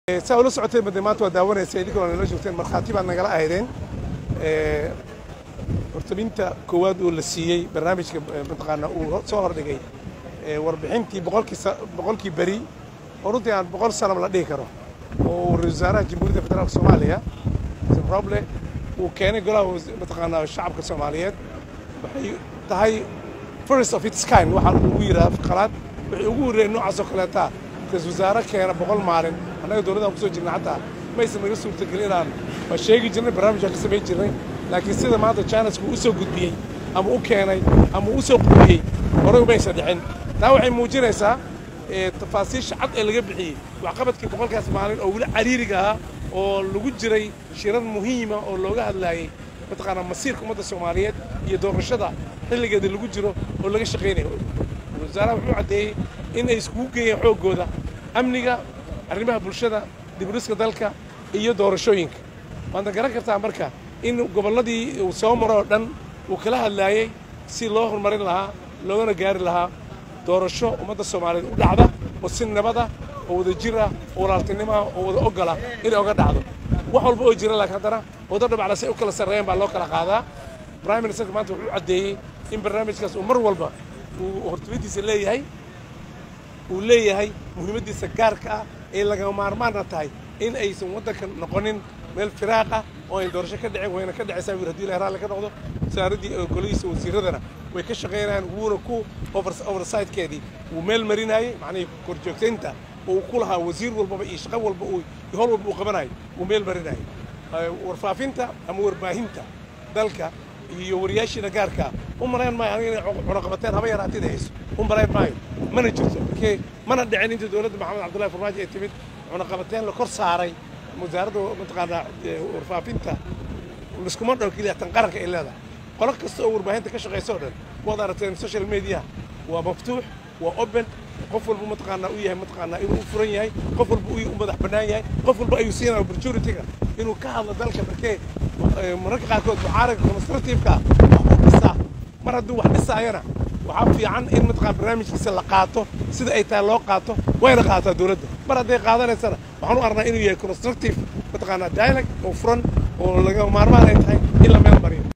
saa ula socotay bade maanta waa daawanaysa idinkoo nala joogteen markhaati baad nagala ahaydeen hortaminta koowaad oo la siiyey barnaamijka mataqaana uu soo hordhigay warbixintii boqolkii boqolkii beri oo runtii aan boqol sanaba la dhihi karo oo ra-isul wasaaraha jamhuuriyadda federaalka soomaaliya roble uu keenay golaha mataqaanaa shacabka soomaaliyeed waxay tahay first of its kind waxaa ugu yidhaha qalaad waxay ugu horreeyeen noocaas oo kaleetaa ra-isul wasaare keena boqol maalin annaga dowladdan kusoo jirnay xataa maysan naga suurtagelin inaan waa sheegi jirnay barnaamijaan ka samayn jirnay laakiin sida maanta jaanisku u soo gudbiyey ama u keenay ama u soo qudbiyey horey umaysan dhicin taa waxay muujinaysaa tafaasiisha cad ee laga bixiyey waxqabadkii boqolkaas maalin oo weli cariiriga ahaa oo lagu jiray shirar muhiima oo looga hadlaayey mataqaanaa masiirka ummadda soomaaliyeed iyo doorashada xilligeeda lagu jiro oo laga shaqaynayo wasaaraha wuxuu caddeeyey in ay iskugu geeyeen xooggooda amniga arrimaha bulshada dibudhiska dalka iyo doorashooyinka waadna garan kartaa marka in gobolladii uu soo maro oo dhan uu kala hadlaayey si loo horumarin lahaa loogana gaari lahaa doorasho ummadda soomaaliyeed u dhacda oo si nabada oo wada jir ah oo walaaltinimaha oo wada ogola inay oga dhacdo wax walba oo jira laakiin haddana wado dhabacla say u kala sarreeyeen baa loo kala qaadaa prime ministerka maanta wuxuu caddeeyey in barnaamijkaas uu mar walba uu hortumadiisa leeyahay uu leeyahay muhiimaddiisa gaarka ah ee lagama maarmaanna tahay in aysan waddanka noqonin meel firaaq ah oo ayn doorasho ka dhicin wayna ka dhicaysaa wir hadii ilahay raalli ka noqdo wasaaraddii golihiisa wasiiradana way ka shaqaynayaan wuuna ku oversidekeedii wuu meel marinayey macnihii korjoogtaynta oo uu ku lahaa wasiir walbaba iyo shaqo walba uu iyo hol walba uu qabanayo wuu meel marinayay warfaafinta ama warbaahinta dalka iyo wariyaashiina gaarkaa u malayn maayo aniga inay cunaqabateen haba yaraatida hayso u malayn maayo mana jirto markee mana dhicin inta dowladda maxamed cabdullahi farmaajo ay timid cunaqabateen la kor saaray wasaaradda mataqaanaa warfaafinta liskuma dhow keliya tan qaranka ay leedahay qolo kasta oo warbaahinta ka shaqaysa o dhan waad aragteen social media waa maftuux waa open qof walba mataqaanaa u yahay mataqaanaa inuu u furan yahay qof walba u madax bannaan yahay qof walba ayuu siinaya opportunity-ga inuu ka hadlo dalka markee mararka qaarkood mucaaragga constructive-ka wax u dhisaa mar hadduu wax dhisaayana waxaa fiican in mataqaa barnaamijkiisa la qaato sida ay tahay loo qaato wayna qaataa dowladda mar hadday qaadanaysana waxaan u arnaa inuu yahay constructive mataqaanaa dialogue oo furan oo laga maarmaan ay tahay in la meel mariyo